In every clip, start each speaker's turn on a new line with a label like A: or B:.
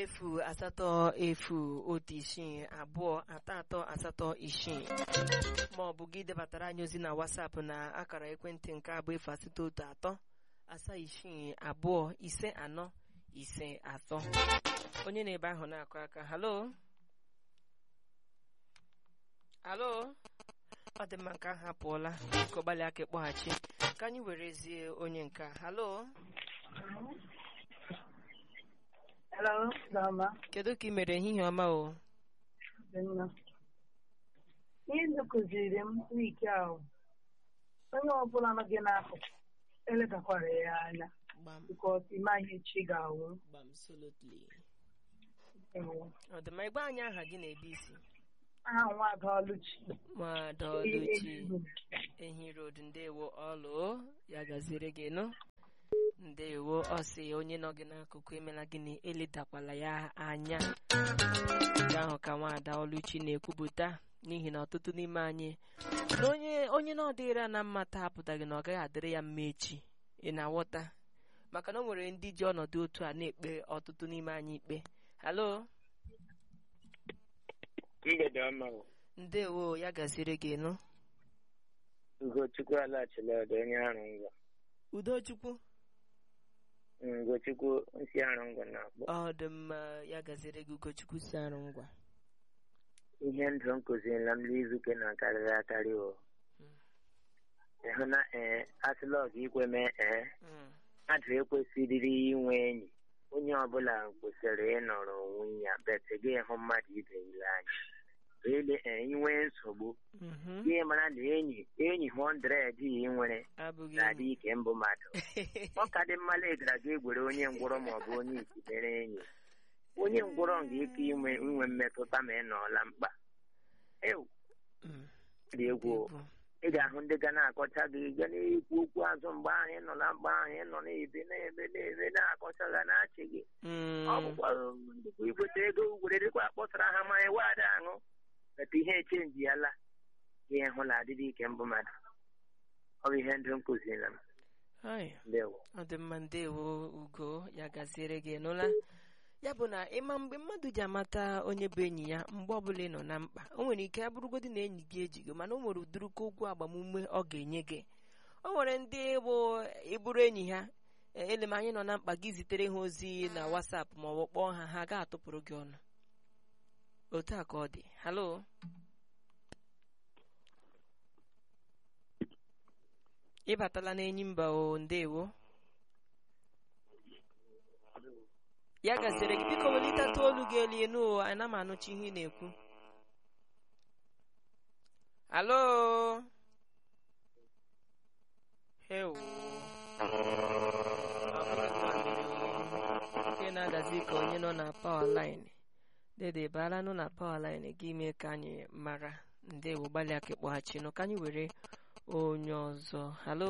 A: efu asatọ efu otu isii abụọ atọ atọ asatọ isii ma ọ bụ gị debatara anyị ozi na WhatsApp na akara ekwentị nke abụọ efu asatọ otu atọ asaa isii abụọ ise anọ ise atọ onye na-ebe ahụ na-akụ aka halo halo ọ dị mma nke ahụ apụọla biko gbalịa aka ịkpọghachi ka anyị werezie onye nke a halo
B: Hello, Dama.
A: kedu ka ị mere ehihie ọma o
B: Dị mma. Ihe ndị kụziri m wiki ahụ onye ọbụla nọ gị n'akụkụ eletakwara ya anya
A: gbam
B: bikọs ịma ihe chi ga-awụ
A: gbam solotly
B: Ewo.
A: ọ dị mma ịgba anyị aha gị na-ebe isi
B: aha nwa ada ọlụchi
A: nwada ọlụchi ehi road ndewo ọlụ ya gaziere gị nụ ndewo ọ sị onye nọ gị n'akụkụ emela gịnị eledakwala ya anya nke ahụ ka nwaada ọlụchi na-ekwupụta n'ihi na ọtụtụ n'ime anyị na onye onye na ọdịrị ya na mma taa apụtaghị na ọ gaghị adịrị ya mma echi ị na-aghọta maka na o nwere ndị ji ọnọdụ otu a na-ekpe ọtụtụ n'ime anyị ikpe halo
C: mgbede ọma o.
A: ndewo ya gaziere gị nụ
C: ugochukwu alaghachila ọdọ onye arụ ngwa
A: udochukwu
C: ugochukwu nsi arụ ngwa na-akpọ
A: ọ dị mma ya gaziere gị ugochukwu si arụ ngwa
C: ihe ndụ m kụzirila m n'izuke na-akarịrị akarị o ịhụ na ee asịla ọga ikwe mee ee
A: Mm,
C: mmadụ ekwesịrị inwe enyi onye ọbụla kwesịrị ịnọrọ onwe ya bet gị hụ mmadụ ibe ile anya ele ee inwe nsogbu
A: mhm.
C: gị mara na enyi enyi hundred ị nwere
A: abụghị
C: na-adị
A: enyi.
C: ike mbụ mmadụ ọ ka dị mma na ị gara ga egwere onye ngwọrọ maọbụ onye isi mere enyi onye ngwọrọ ga ike inwe inwe mmetụta ma ị nọọla mkpa ewu
A: Mm,
C: dị egwu o.
A: bụ.
C: ị ga-ahụ ndị ga na-akọcha gị ga na-ekwu okwu azụ mgbe ahụ ị nọ na mgbe ahụ ị nọ na-ebe na-ebe na-ebe na-akọcha ga na-achị gị
A: Mm,
C: ọ bụkwa ndịkwa igote ego were dịkwa akpọsara ha mmanya waada aṅụ beta ihe echenji ya la ihe hụ na adịdị ike mbụ mmadụ ọ bụ ihe ndụ m kụziri m
A: hai,
C: ndewo
A: ọ dị mma ndewo ugo ya gaziere gị nụla ya bụ na ịma mgbe mmadụ ji amata onye bụ enyi ya mgbe ọbụla ị nọ na mkpa o nwere ike abụrụgodị na enyi gị ejigo mana o nwere ụdịrịka okwu agbamume ọ ga-enye gị o nwere ndị bụ ịbụrụ enyi ha e, ele ma anyị nọ na mkpa gị zitere ha ozi na WhatsApp ma ọ bụ kpọọ ha ha ga-atụpụrụ gị ọnụ otu a ka ọ dị halo ịbatala n'enyi mba o ndewo ya gaziri gị biko welitata olu gị elu enu o ana m anụcha ihe ị na-ekwu halo hewo nke na-adazi ka onye nọ na pawa line dede baala nọ na pawa line gị mee ka anyị mara ndewo gbalịa ka ịkpọghachinụ ka anyị were onye ọzọ halo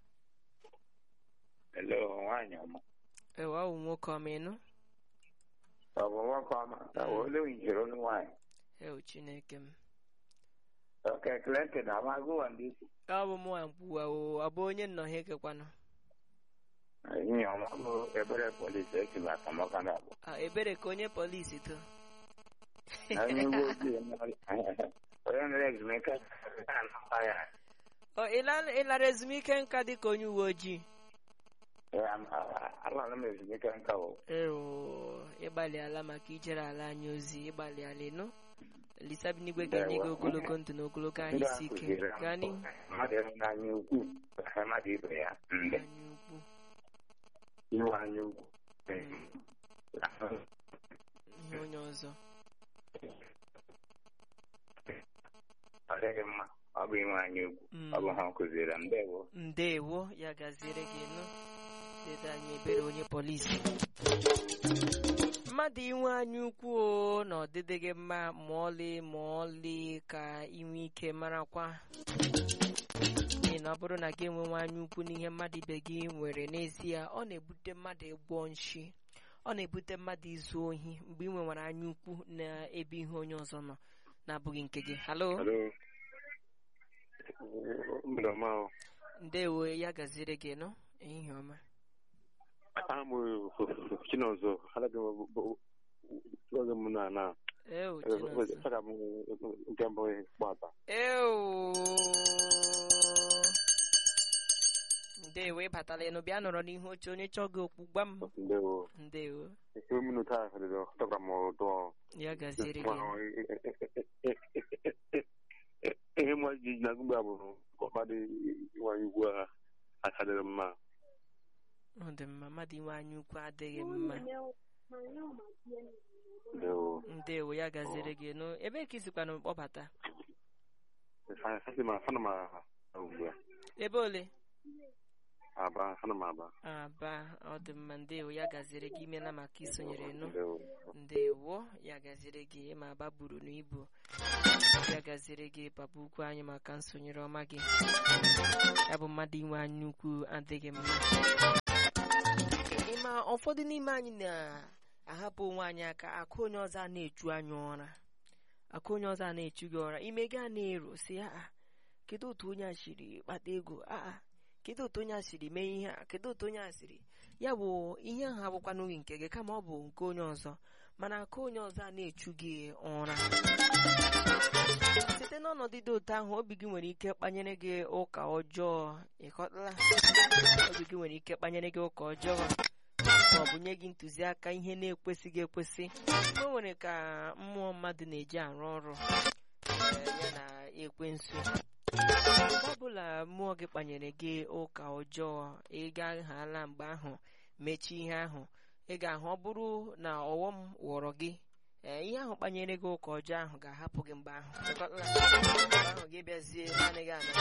D: Hello, nwaanyị ọma.
A: ewe ọ bụ nwoke ọma ịnụ
D: Ọ bụ nwoke ọma ka olu njiri olu nwaanyị.
A: ewu chineke m
D: Oke ekele ntị na amagụwa ndị isi.
A: ọ bụ mụ nkwuwa o ọ bụ onye nnọọ ekekwanụ
D: Ihe ọma bụ ebere polisi esi na akamaka na abụ.
A: Ah, ebere ka onye polisi to
D: Na onye uwe ojii onye nere ezumike na-anakwa ya.
A: Ọ, ịla- ịlara ezumike nka dị ka onye uwe ojii
D: Alara m ezumike nka o.
A: ewo ịgbalịala maka ijere ala anyị ozi ịgbalịala ịnụ lisabinigwe ga-enye gị ogologo ndụ na ogologo ahụ
D: Ndị a
A: isi ike
D: kụziiri m
A: gaa n'ihu
D: mmadụ ịhụnanya ukwu ka mmadụ ibe ya ndị
A: anyị ukwu
D: iwe anya ukwu.
A: ihe onye ọzọ
D: Ọ dịghị mma ọ bụ inwe anya ukwu
A: Mm.
D: ọ bụ ha kụziiri m ndewo.
A: ndewo ya gaziere gị nụ dede anyị ebere onye polisi mmadụ inwe anya ukwu o na ọdịdị gị mma ma ọlị ma ọlị ka inwe ike marakwa n'ihi na ọ bụrụ na gị enwenwe anya ukwu n'ihe mmadụ ibe gị nwere n'ezie ọ na-ebute mmadụ ịgwọ nshi ọ na-ebute mmadụ izu ohi mgbe ị nwewara anya ukwu n'ebe ihe onye ọzọ nọ na-abụghị nke gị halo
E: Hello. Mgbede ọma o.
A: ndewo ya gaziere gị nọ ehihie ọma
E: Aha m bụ Chinọzọ. Alaga m oge m na na
A: Ew, Chinonso.
E: saka m nke mbụ gbata
A: Ew. Ndewo ịbatala ịnụ bịa nọrọ n'ihu oche onye chọọ gị okwu gwa m
E: ndewo
A: ndewo
E: ihe minut a fere tọkara m ụtọ
A: ya gaziere gị
E: ihe mma ji na gụgba bụ ọkpa dị nwanyị ugwu a akadịrị mma
A: ọ dị mma mmadụ inwe anya ukwu adịghị mma
E: ndewo
A: ndewo ya gaziere gị nụ ebe ka isikwana kpọbata
E: asị m afana m ugbu a
A: ebe ole
E: aba afana m aba
A: aba ọ dị mma ndewo ya gaziere gị imela maka isonyere nụ
E: ndewo
A: ndewo ya gaziere gị ma aba buru n'ibu ya gaziere gị papa ukwu anyị maka nsonyere ọma gị ya bụ mmadụ inwe anya ukwu adịghị mma ịma ụfọdụ n'ime anyị na-ahapụ onwe anyị aka akụ onye ọzọ a na-echu anya ụra akụ onye ọzọ a na-echu gị ụra ime gaa na-ero si aa kedu otu onye a siri kpata ego aa kedu otu onye a siri mee ihe a kedu otu onye a siri ya bụ ihe ahụ abụkwanụghị nke gị kama ọ bụ nke onye ọzọ mana aka onye ọzọ a na-echu gị ụra site n'ọnọdụ dị otu ahụ obi gị nwere ike kpanyere gị ụka ọjọọ ịkọtala obi gị nwere ike kpanyere gị ụka ọjọọ ma ọ bụ nye gị ntụziaka ihe na-ekwesịghị ekwesị o nwere ka mmụọ mmadụ na-eji arụ ọrụ eh, ya na ekwensu mgbe ọbụla mmụọ gị kpanyere gị ụka ọjọọ ị gaghala mgbe ahụ mechie ihe ahụ ị ga-ahụ ọ bụrụ na ọghọm wọrọ gị ee ihe ahụ kpanyere gị ụka ọjọọ ahụ ga-ahapụ gị mgbe ahụ Ịkọtala? mgbe ahụ gị bịazie naanị gị ana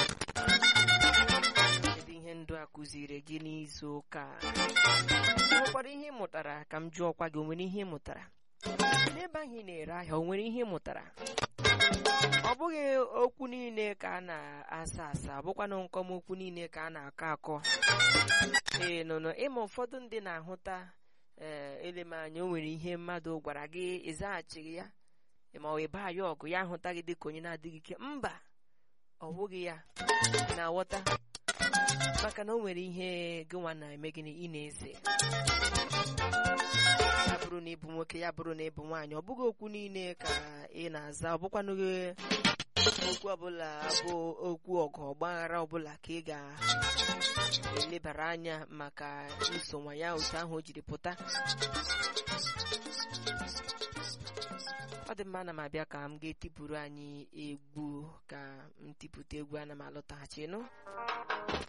A: kedu ihe ndụ a kụziri gị n'izu ụka a? o nwekwara ihe ị mụtara ka m jụọkwa gị o nwere ihe ị mụtara n'ebe ahụ ị na-ere ahịa o nwere ihe ị mụtara ọ bụghị okwu niile ka a na-asa asa ọ bụkwanụ nkọmokwu niile ka a na-akọ akọ ee nụnụ ịma ụfọdụ ndị na-ahụta ee elemanya o nwere ihe mmadụ gwara gị ịzaghachighị ya ma ọ ịba ya ọgụ ya ahụta gị dịka onye na-adịghị ike mba ọ bụghị ya ị na-aghọta maka na o nwere ihe gịnwa na-eme gịnị ị na-eze ya bụrụ na ịbụ nwoke ya bụrụ na ịbụ nwaanyị ọ bụghị okwu niile ka ị na-aza ọ bụkwanụghị okwu ọbụla bụ okwu ọgụ ọgbaghara ọbụla ka ị ga-elebara anya maka nsonwa ya otu ahụ o jiri pụta ọ dị mma ana m abịa ka m ga-etipụrụ anyị egwu ka m tipụta egwu ana m alọtaghachi nụ